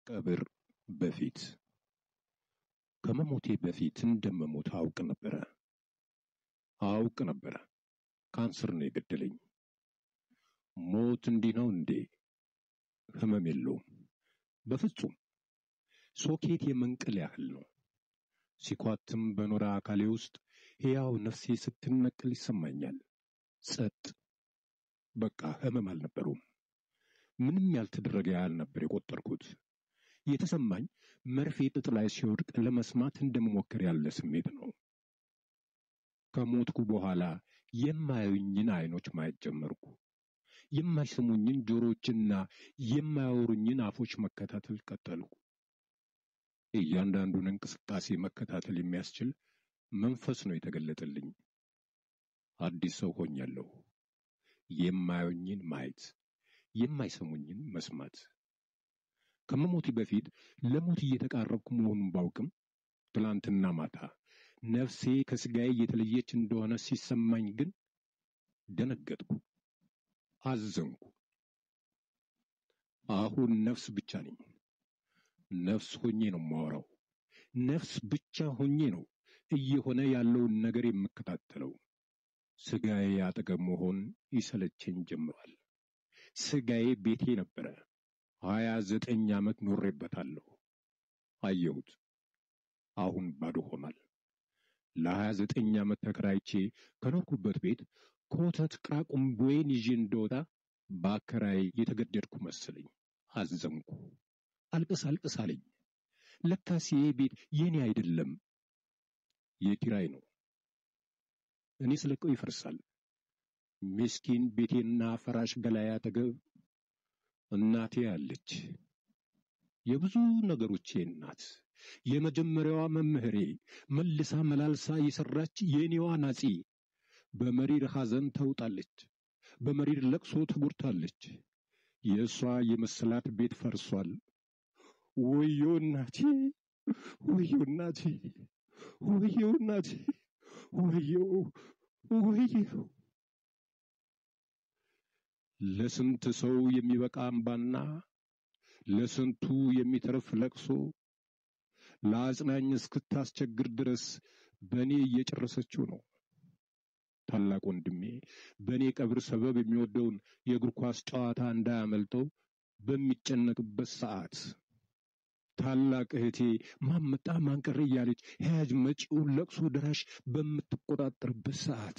ከመቀብር በፊት ከመሞቴ በፊት እንደምሞት አውቅ ነበረ አውቅ ነበረ። ካንሰር ነው የገደለኝ። ሞት እንዲህ ነው እንዴ? ህመም የለውም በፍጹም። ሶኬት የመንቀል ያህል ነው። ሲኳትም በኖረ አካሌ ውስጥ ሕያው ነፍሴ ስትነቅል ይሰማኛል። ጸጥ። በቃ ህመም አልነበረውም። ምንም ያልተደረገ ያህል ነበር የቆጠርኩት። የተሰማኝ መርፌ ጥጥ ላይ ሲወድቅ ለመስማት እንደመሞከር ያለ ስሜት ነው። ከሞትኩ በኋላ የማያዩኝን አይኖች ማየት ጀመርኩ። የማይሰሙኝን ጆሮችና የማያወሩኝን አፎች መከታተል ቀጠልኩ። እያንዳንዱን እንቅስቃሴ መከታተል የሚያስችል መንፈስ ነው የተገለጠልኝ። አዲስ ሰው ሆኛለሁ። የማያዩኝን ማየት፣ የማይሰሙኝን መስማት። ከመሞቴ በፊት ለሞት እየተቃረብኩ መሆኑን ባውቅም ትላንትና ማታ ነፍሴ ከስጋዬ እየተለየች እንደሆነ ሲሰማኝ ግን ደነገጥኩ፣ አዘንኩ። አሁን ነፍስ ብቻ ነኝ። ነፍስ ሆኜ ነው የማወራው። ነፍስ ብቻ ሆኜ ነው እየሆነ ያለውን ነገር የምከታተለው። ስጋዬ አጠገብ መሆን ይሰለቸኝ ጀምሯል። ስጋዬ ቤቴ ነበረ። ሀያ ዘጠኝ ዓመት ኖሬበታለሁ። አየሁት። አሁን ባዶ ሆኗል። ለሀያ ዘጠኝ ዓመት ተከራይቼ ከኖርኩበት ቤት ኮተት ቅራቁምቦዬን ይዤ እንደወጣ በአከራይ የተገደድኩ መሰለኝ። አዘንኩ። አልቅስ አልቅስ አለኝ። ለካስ ይሄ ቤት የኔ አይደለም፣ የኪራይ ነው። እኔ ስለቀው ይፈርሳል። ምስኪን ቤቴና ፈራሽ ገላዬ አጠገብ እናቴ አለች። የብዙ ነገሮቼ እናት፣ የመጀመሪያዋ መምህሬ፣ መልሳ መላልሳ የሰራች የእኔዋ ናጺ፣ በመሪር ሐዘን ተውጣለች። በመሪር ለቅሶ ተጎድታለች። የእሷ የመሰላት ቤት ፈርሷል። ወዮ እናቴ፣ ወዮ እናቴ፣ ወዮ እናቴ፣ ወዮ ወዮ። ለስንት ሰው የሚበቃ አምባና ለስንቱ የሚተርፍ ለቅሶ ለአጽናኝ እስክታስቸግር ድረስ በእኔ እየጨረሰችው ነው። ታላቅ ወንድሜ በእኔ ቀብር ሰበብ የሚወደውን የእግር ኳስ ጨዋታ እንዳያመልጠው በሚጨነቅበት ሰዓት፣ ታላቅ እህቴ ማመጣ ማንቀረ እያለች ሕያጅ መጪውን ለቅሶ ደራሽ በምትቆጣጠርበት ሰዓት፣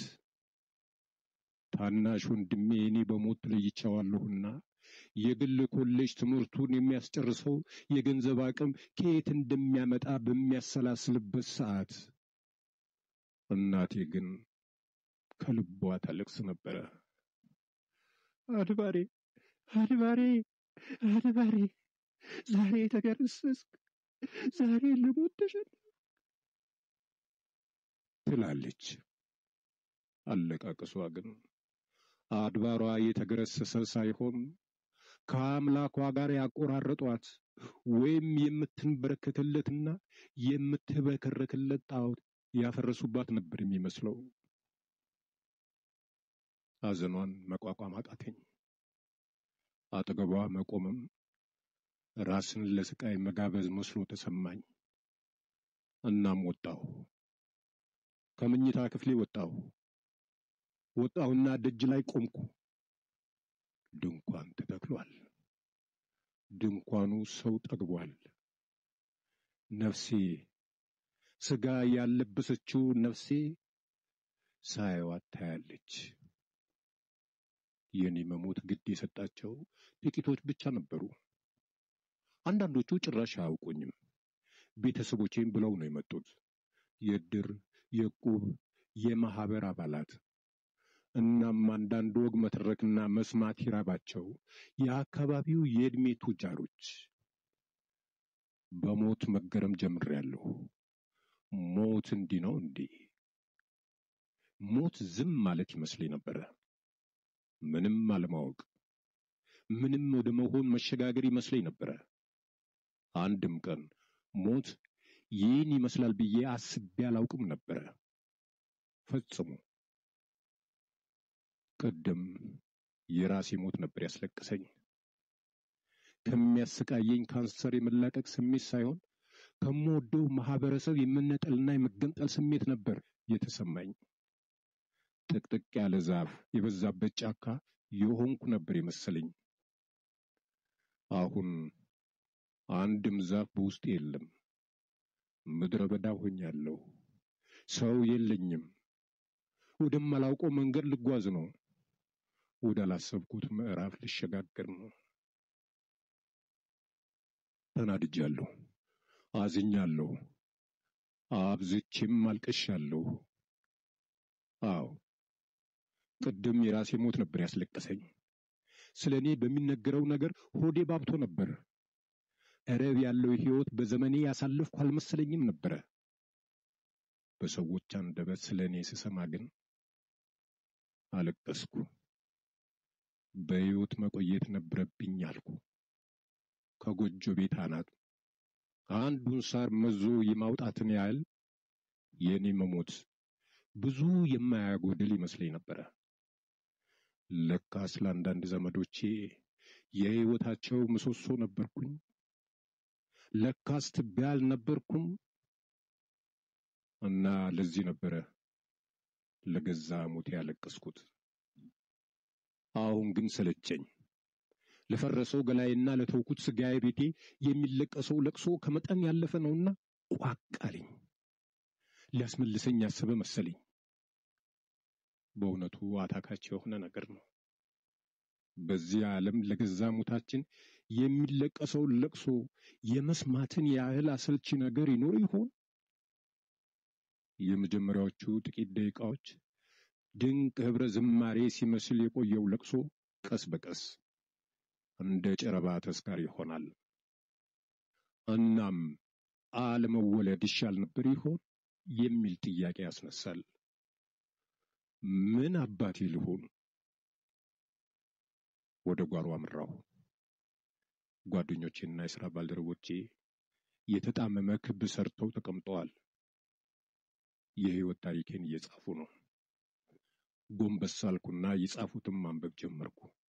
ታናሽ ወንድሜ እኔ በሞት ለይቼዋለሁና የግል ኮሌጅ ትምህርቱን የሚያስጨርሰው የገንዘብ አቅም ከየት እንደሚያመጣ በሚያሰላስልበት ሰዓት እናቴ ግን ከልቧ ታለቅስ ነበረ። አድባሬ አድባሬ አድባሬ ዛሬ ተገረሰስክ፣ ዛሬ ልሞት ተሸነፍክ ትላለች። አለቃቅሷ ግን አድባሯ የተገረሰሰ ሳይሆን ከአምላኳ ጋር ያቆራረጧት ወይም የምትንበረከክለትና የምትበከረክለት ጣዖት ያፈረሱባት ነበር የሚመስለው። ሐዘኗን መቋቋም አቃተኝ። አጠገቧ መቆምም ራስን ለስቃይ መጋበዝ መስሎ ተሰማኝ። እናም ወጣሁ። ከመኝታ ክፍሌ ወጣሁ። ወጣሁና ደጅ ላይ ቆምኩ። ድንኳን ተተክሏል። ድንኳኑ ሰው ጠግቧል። ነፍሴ ስጋ ያለበሰችው ነፍሴ ሳይዋት ታያለች። የኔ መሞት ግድ የሰጣቸው ጥቂቶች ብቻ ነበሩ። አንዳንዶቹ ጭራሽ አያውቁኝም። ቤተሰቦቼም ብለው ነው የመጡት። የእድር፣ የዕቁብ፣ የማህበር አባላት እናም አንዳንድ ወግ መተረክና መስማት ይራባቸው የአካባቢው የዕድሜ ቱጃሮች። በሞት መገረም ጀምሬያለሁ። ሞት እንዲህ ነው እንዴ? ሞት ዝም ማለት ይመስለኝ ነበረ። ምንም አለማወቅ፣ ምንም ወደ መሆን መሸጋገር ይመስለኝ ነበረ። አንድም ቀን ሞት ይህን ይመስላል ብዬ አስቤ አላውቅም ነበረ ፈጽሞ። ቅድም የራሴ ሞት ነበር ያስለቅሰኝ። ከሚያሰቃየኝ ካንሰር የመላቀቅ ስሜት ሳይሆን ከምወደው ማህበረሰብ የመነጠልና የመገንጠል ስሜት ነበር የተሰማኝ። ጥቅጥቅ ያለ ዛፍ የበዛበት ጫካ የሆንኩ ነበር የመሰለኝ። አሁን አንድም ዛፍ በውስጤ የለም። ምድረ በዳ ሆኛለሁ። ሰው የለኝም። ወደማላውቀው መንገድ ልጓዝ ነው። ወዳላሰብኩት ምዕራፍ ልሸጋገር ነው። ተናድጃለሁ፣ አዝኛለሁ፣ አብዝቼም አልቅሻለሁ። አዎ ቅድም የራሴ ሞት ነበር ያስለቀሰኝ። ስለ እኔ በሚነገረው ነገር ሆዴ ባብቶ ነበር። እረብ ያለው ሕይወት በዘመኔ ያሳለፍኩ አልመሰለኝም ነበረ። በሰዎች አንደበት ስለ እኔ ስሰማ ግን አለቀስኩ። በሕይወት መቆየት ነበረብኝ አልኩ። ከጎጆ ቤት አናት አንዱን ሳር መዞ የማውጣትን ያህል የእኔ መሞት ብዙ የማያጎድል ይመስለኝ ነበረ። ለካስ ለአንዳንድ ዘመዶቼ የሕይወታቸው ምሰሶ ነበርኩኝ። ለካስ ትቢያ አልነበርኩም። እና ለዚህ ነበረ ለገዛ ሞቴ ያለቀስኩት። አሁን ግን ሰለቸኝ። ለፈረሰው ገላይና ለተውኩት ስጋዬ ቤቴ የሚለቀሰው ለቅሶ ከመጠን ያለፈ ነውና ቋቅ አለኝ። ሊያስመልሰኝ ያሰበ መሰለኝ። በእውነቱ አታካች የሆነ ነገር ነው። በዚህ ዓለም ለገዛ ሞታችን የሚለቀሰውን ለቅሶ የመስማትን ያህል አሰልቺ ነገር ይኖር ይሆን? የመጀመሪያዎቹ ጥቂት ደቂቃዎች ድንቅ ኅብረ ዝማሬ ሲመስል የቆየው ለቅሶ ቀስ በቀስ እንደ ጨረባ ተስካር ይሆናል። እናም አለመወለድ ይሻል ነበር ይሆን የሚል ጥያቄ ያስነሳል። ምን አባቴ ልሆን? ወደ ጓሮ አመራሁ። ጓደኞቼና የሥራ ባልደረቦቼ የተጣመመ ክብ ሰርተው ተቀምጠዋል። የሕይወት ታሪኬን እየጻፉ ነው። ጎንበስ አልኩና የጻፉትን ማንበብ ጀመርኩ።